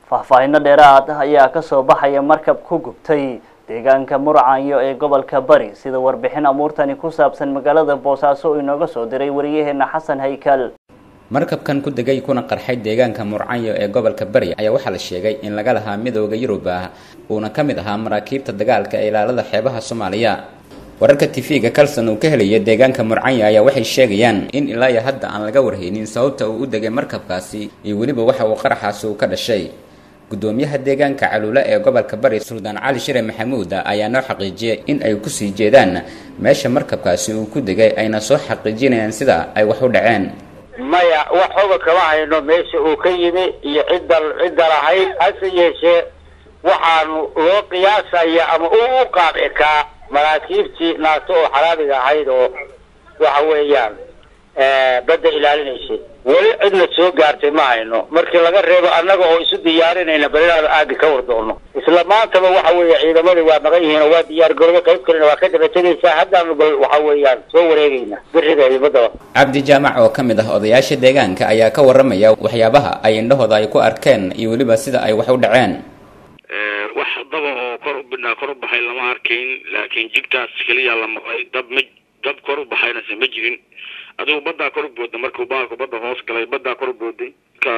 faahfaahino dheeraad ah ayaa kasoo baxaya markab ku gubtay deegaanka murcanyo ee gobolka bari sida warbixin amuurtani ku saabsan magaalada boosaaso uu inooga soo diray wariyaheena xasan haykal markabkan ku degay kuna qarxay deegaanka murcanyo ee gobolka bari ayaa waxaa la sheegay in laga lahaa midooda yurub ah uuna ka mid ahaa maraakiibta dagaalka ee ilaalada xeebaha soomaaliya wararka tv-ga kalson uu ka helaya deegaanka murcanyo ayaa waxay sheegayaan in ilaa iyo hadda aan laga warhaynin sababta uu u degay markabkaasi iyo weliba waxa uu qaraxaasi uu ka dhashay gudoomiyaha deegaanka caluule ee gobolka bari suldaan cali shire maxamuud ayaa noo xaqiijiyay in ay kusii jeedaan meesha markabkaasi uu ku degay ayna soo xaqiijinayaan sida ay wax u dhaceen maya wax oga kama hayno meesha uu ka yimi iyo cidda cidda lahayd hase yeeshee waxaanu loo qiyaasaya ama u u qaabikaa maraakiibtii naato oo xalaabiga ahayd oo waxa weeyaan badda ilaalinaysay weli cidna soo gaartay ma hayno markii laga reebo annaga oo isu diyaarinayna bal inaanu aagi ka war doono isla maantaba waxa weeye ciidamadii waa maqan yihiin oo waa diyaar garoobe qayb kalena waa ka daba tegaysaa haddaanu bal waxa weeyaan soo wareegayna biriga iyo baddaba cabdi jaamac oo ka mid ah odayaasha deegaanka ayaa ka waramaya waxyaabaha ay indhahooda ay ku arkeen iyo weliba sida ay wax u dhaceen wax daba oo kor u bidhnaa kor u baxay lama arkayn laakiin jigtaas keliya la maqlay dab ma dab kor u baxaynase ma jirin adigu baddaa kor u booda markuu baalku badda hoos galay baddaa kor u booday ka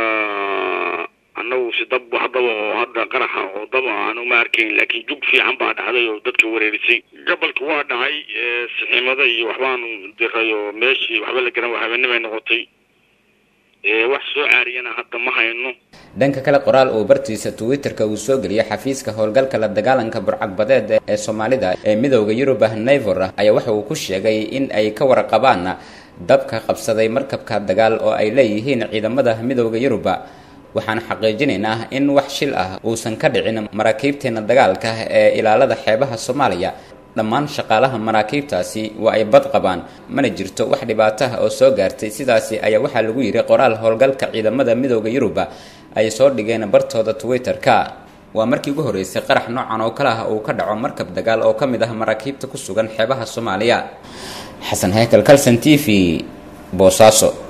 annagu si dab wax daba oo hadda qaraxa oo daba aanu ma arkayn laakiin jug fiican baa dhacday oo dadka wareerisay gabalka waa dhacay siximada iyo waxbaanu diray oo meeshii waxba la garan habeenimay noqotay wax soo caariyana hadda ma hayno dhanka kale qoraal uu bartiisa twitter-ka uu soo geliyay xafiiska howlgalka la dagaalanka burcagbadeed ee soomaalida ee midooda yurub ah navor ayaa waxa uu ku sheegay in ay ka warqabaan dabka qabsaday markabka dagaal oo ay leeyihiin ciidamada midooda yuruba waxaan xaqiijinaynaa in wax shil ah uusan ka dhicin maraakiibteena dagaalka ee ilaalada xeebaha soomaaliya dhammaan shaqaalaha maraakiibtaasi waa ay bad qabaan mana jirto wax dhibaato ah oo soo gaartay sidaasi ayaa waxaa lagu yidhi qoraal howlgalka ciidamada midooda yuruba ay soo dhigeen bartooda twitter-ka waa markii ugu horreysay qarax noocan oo kale ah uu ka dhaco markab dagaal oo ka mid ah maraakiibta ku sugan xeebaha soomaaliya xasan heykal calson t v boosaaso